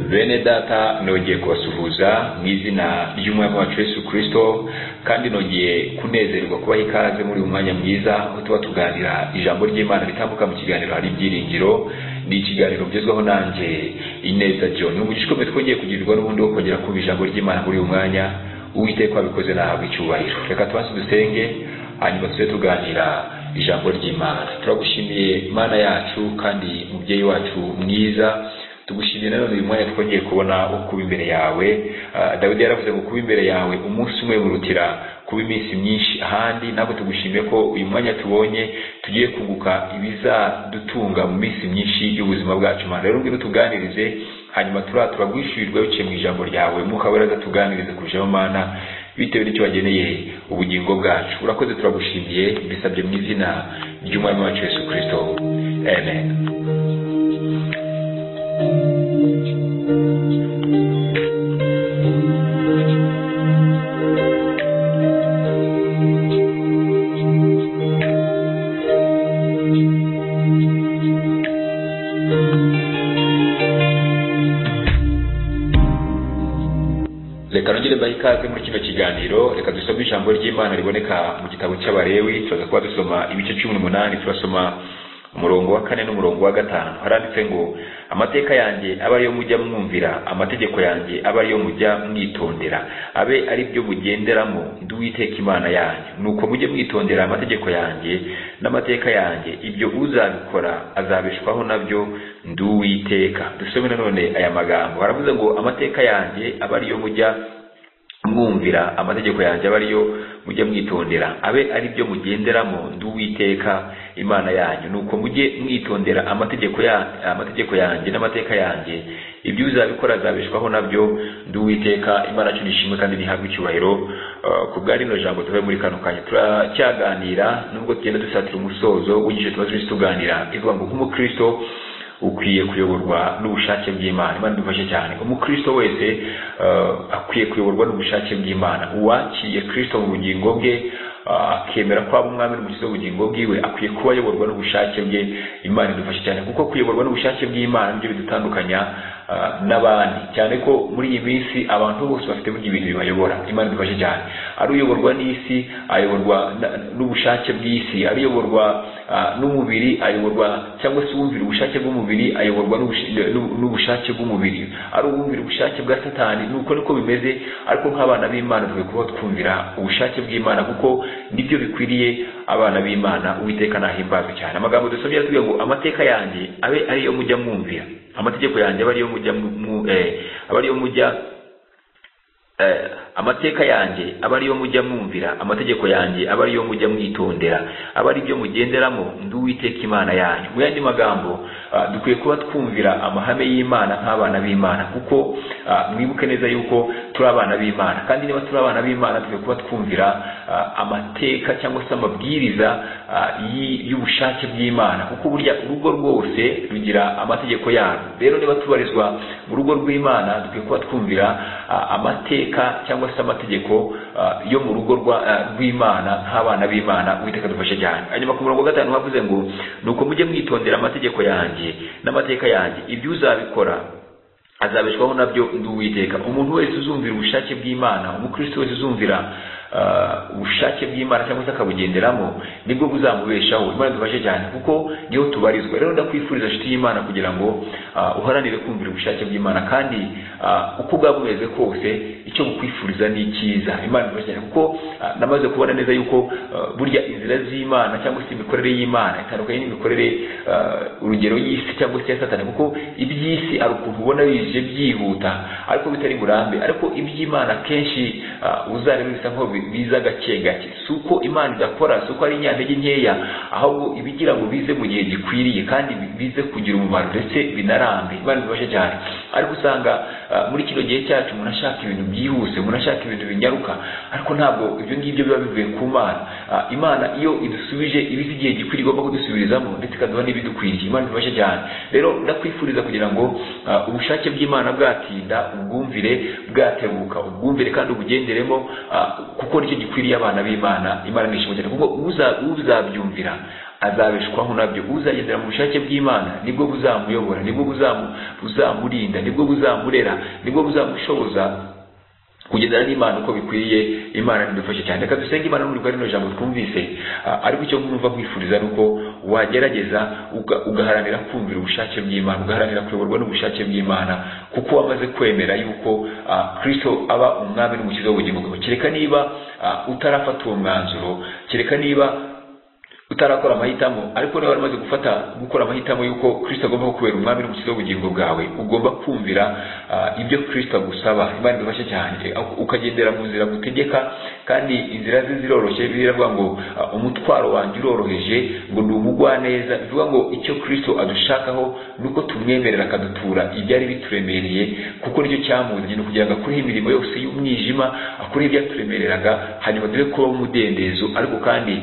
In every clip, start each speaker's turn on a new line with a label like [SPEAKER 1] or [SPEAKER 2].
[SPEAKER 1] bene data nongeye kubasuhuza mu izina ry'umwami wacu Yesu kirisito kandi nongeye kunezerwa kubaha ikaze muri uyu mwanya mwiza aho tuba tuganira ijambo ry'imana ritambuka mu kiganiro hari ibyiringiro ni ikiganiro ngezweho nanjye ineza john ni umugisha ukomeye twongeye kugirirwa n'ubundi wo kongera kumva ijambo ry'imana muri uyu mwanya uwiteka wabikoze nahabwa icyubahiro reka tubanze dusenge hanyuma tujye tuganira ijambo ry'imana turagushimiye imana yacu kandi mubyeyi wacu mwiza tugushimiye nanone uyu mwanya twongeye kubona wo kuba imbere yawe dawidi yaravuze ngo kuba imbere yawe umunsi umwe murutira kuba iminsi myinshi ahandi ntabwo tugushimiye ko uyu mwanya tubonye tugiye kunguka ibizadutunga mu minsi myinshi y'ubuzima bwacu mana rero ngwino tuganirize hanyuma turatura rwishyurirwa biciye mu ijambo ryawe mwuka wera tuganirize kurushaho mana bitewe n'icyo wageneye ubugingo bwacu urakoze turagushimiye bisabye mu izina ry'umwami wacu yesu kirisito amen reka nongere mbahe ikaze muri kino kiganiro reka dusome ijambo ry'imana riboneka mu gitabo cy'abarewi turaza kuba dusoma ibice cumi n'umunani turasoma umurongo wa kane n'umurongo wa gatanu haranditse ngo amateka yanjye aba ariyo mujya mwumvira amategeko yanjye aba ariyo mujya mwitondera abe ari byo mugenderamo ndi uwiteka imana yanjye nuko mujye mwitondera amategeko yanjye n'amateka yanjye ibyo uzabikora azabeshwaho nabyo ndi uwiteka dusome nanone aya magambo baravuze ngo amateka yanjye aba ariyo mujya mwumvira amategeko yanjye aba ariyo mujye mwitondera abe ari byo mugenderamo ndi uwiteka imana yanyu nuko mujye mwitondera amategeko ya amategeko yanjye n'amateka yanjye ibyo uzabikora azabeshwaho nabyo ndi uwiteka imana yacu nishimwe kandi ntihabwe icyubahiro ku bwa rino jambo tuve muri kano kanya turacyaganira nubwo tugenda dusatira umusozo w'igice tumaze tuganira ivuga ngo nk'umukristo ukwiye kuyoborwa n'ubushake bw'imana imana idufashe cyane umukristo wese akwiye kuyoborwa n'ubushake bw'imana uwakiriye kristo mu bugingo bwe akemera ko aba umwami n'umukiza w'ubugingo bwiwe akwiye kuba ayoborwa n'ubushake bwe imana idufashe cyane kuko kuyoborwa n'ubushake bw'imana nibyo bidutandukanya n'abandi cyane ko muri iyi minsi abantu bose bafite burya ibintu bibayobora imana idufashe cyane ari uyoborwa n'isi ayoborwa n'ubushake bw'isi ari uyoborwa n'umubiri ayoborwa cyangwa se uwumvira ubushake bw'umubiri ayoborwa n'ubushake bw'umubiri ari uwumvira ubushake bwa satani nuko niko bimeze ariko nk'abana b'imana dukwiye kuba twumvira ubushake bw'imana kuko nibyo bikwiriye abana b'imana uwiteka nahimbazwe cyane amagambo dusomye aratubwira ngo amateka yanjye abe ariyo mujya mwumvira amategeko yanjye aba ariyo mujya aba ariyo mujya amateka yanjye aba ariyo mujya mwumvira amategeko yanjye aba ariyo mujya mwitondera aba ari byo mugenderamo ndi uwiteka imana yanyu mu yandi magambo dukwiye kuba twumvira amahame y'imana nk'abana b'imana kuko mwibuke neza yuko turi abana b'imana kandi niba turi abana b'imana dukwiye kuba twumvira amateka cyangwa se amabwiriza y'ubushake bw'imana kuko burya urugo rwose rugira amategeko yarwo rero niba tubarizwa mu rugo rw'imana dukwiye kuba twumvira amateka cyangwa se amategeko yo mu rugo rw'imana nk'abana b'imana uwiteka dufashe cyane hanyuma ku murongo wa gatanu havuze ngo ni uko mujye mwitondera amategeko yanjye n'amateka yanjye ibyo uzabikora azabeshwaho nabyo ndi uwiteka umuntu wese uzumvira ubushake bw'imana umukristo wese uzumvira ubushake bw'imana cyangwa se akabugenderamo nibwo buzamubeshaho imana idufashe cyane kuko niho tubarizwa rero ndakwifuriza inshuti y'imana kugira ngo uharanire kumvira ubushake bw'imana kandi uko bwaba bumeze kose icyo gukwifuriza ni icyiza imana idufashe cyane kuko namaze kubona neza yuko burya inzira z'imana cyangwa se imikorere y'imana itandukanye n'imikorere urugero y'isi cyangwa se ya satani kuko iby'isi ari ukuntu ubona bije byihuta ariko bitari burambe ariko iby'imana kenshi uzareba bisa nk'aho biza gake gake si uko imana idakora si uko ari inyantege nkeya ahubwo ibigira ngo bize mu gihe gikwiriye kandi bize kugira umumaro ndetse binarambe imana bibashe cyane ariko usanga muri kino gihe cyacu umuntu ashaka ibintu byihuse umuntu ashaka ibintu binyaruka ariko ntabwo ibyo ngibyo biba bivuye ku mana imana iyo idusubije ibizi igihe gikwiriye igomba kudusubizamo ndetse ikaduha n'ibidukwiriye imana bibashe cyane rero ndakwifuriza kugira ngo ubushake bw'imana bwatinda ubwumvire bwatebuka ubwumvire kandi ubugenderemo kuko nicyo gikwiriye abana b'imana imana nishimye cyane kuko uzabyumvira azabeshwaho nabyo uzagendera mu bushake bw'imana nibwo buzamuyobora nibwo buzamu- buzamurinda nibwo buzamurera nibwo buzamushoboza kugendana n'imana uko bikwiriye imana ntidufashe cyane reka dusenge imana n'urwo rino jambo twumvise Ah, ariko icyo numva nkwifuriza ni uko wagerageza uga- ugaharanira kumvira ubushake bw'imana ugaharanira kuyoborwa n'ubushake bw'imana kuko wamaze kwemera yuko ah, kristo aba umwami n'umukiza w'ubugingo bwawe kereka niba ah, utarafata uwo mwanzuro kereka niba utarakora amahitamo ariko niba waramaze gufata gukora amahitamo y'uko kristo agomba kukubera umwami n'umukiza w'ubugingo bwawe ugomba kumvira ah, ibyo kristo agusaba imana idufashe cyane Eh, ukagendera mu nzira gutegeka kandi inzira ze ziroroshye biravuga ngo ah, umutwaro wanjye uroroheje ngo ndi umugwaneza bivuga ngo icyo kristo adushakaho ni uko tumwemerera akadutura ibyari bituremereye kuko nicyo cyamuziye ni ukugira ngo akureho imirimo yose y'umwijima akureho ibyaturemereraga hanyuma dore kubaho umudendezo ariko kandi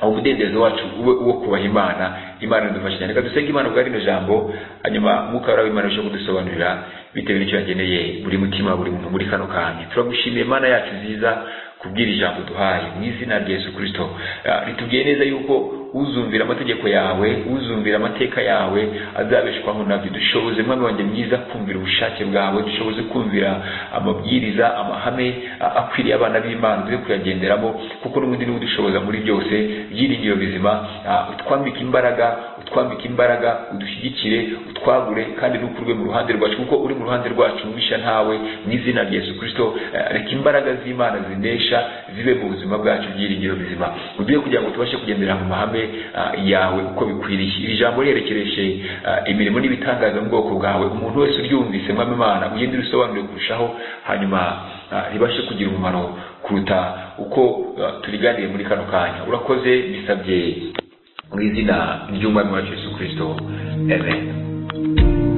[SPEAKER 1] aho umudendezo wacu ube uwo kubaha imana imana idufasha cyane reka dusenge imana bwa rino jambo hanyuma mwuka warawe imana urusheho kudusobanurira bitewe n'icyo yageneye buri mutima buri muntu muri kano kanya turagushimiye imana yacu nziza kubwira ijambo duhaye mu izina rya yesu kirisito Ah, ritubwiye neza yuko uzumvira amategeko yawe uzumvira amateka yawe azabeshwaho nabyo dushoboze mwami wanjye mwiza kumvira ubushake bwawe dushoboze kumvira amabwiriza amahame ah, akwiriye abana b'imana tujye kuyagenderamo kuko n'ubundi niwe udushoboza muri byose byiringiro bizima ah, utwambike imbaraga utwambike imbaraga udushyigikire utwagure kandi ntukurwe mu ruhande rwacu kuko uri mu ruhande rwacu mubisha ntawe mu izina rya yesu kirisito eh, reka imbaraga z'imana zinesha zibe mu buzima bwacu byiringiro bizima uduhe kugira ngo tubashe kugendera mu mahame ah, yawe uko bikwiriye iri jambo riherekereje ah, imirimo n'ibitangaza mu bwoko bwawe umuntu wese uryumvise mwami imana ugende urisobanure kurushaho hanyuma ah, ribashe kugira umumaro kuruta uko ah, turiganiye muri kano kanya urakoze bisabye mu izina ry'umwami wacu yesu kirisito amen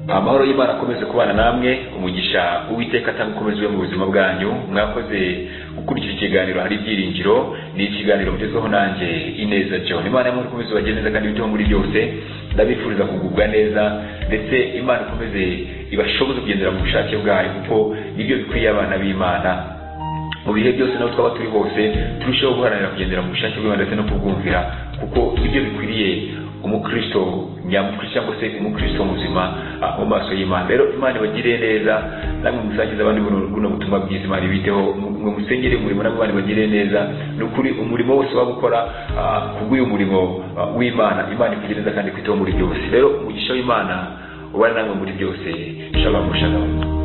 [SPEAKER 1] amahoro y'imana akomeze kubana namwe umugisha uwiteka atanga ukomeze ube mu buzima bwanyu mwakoze gukurikira ikiganiro hari ibyiringiro ni ikiganiro mugezweho nanjye ineza john imana y'amahoro ikomeze ubageneza kandi ibiteho muri byose ndabifuriza kugubwa neza ndetse imana ikomeze ibashoboze kugendera mu bushake bwayo kuko nibyo bikwiye abana b'imana mu bihe byose naho twaba turi hose turusheho guharanira kugendera mu bushake bw'imana ndetse no kubwumvira kuko ibyo bikwiriye umukristo nyamukristo cyangwa se umukristo muzima ah, mu maso y'imana rero imana ibagiriye neza namwe musangize abandi buno buno butumwa bwiza imana ibiteho mwe musengere umurimo namwe imana ibagiriye neza ni ukuri umurimo wose waba ukora ah, kubw'uyu murimo ah, w'imana imana ikugira neza kandi ikwiteho muri byose rero umugisha w'imana ubane namwe muri byose shalom shalom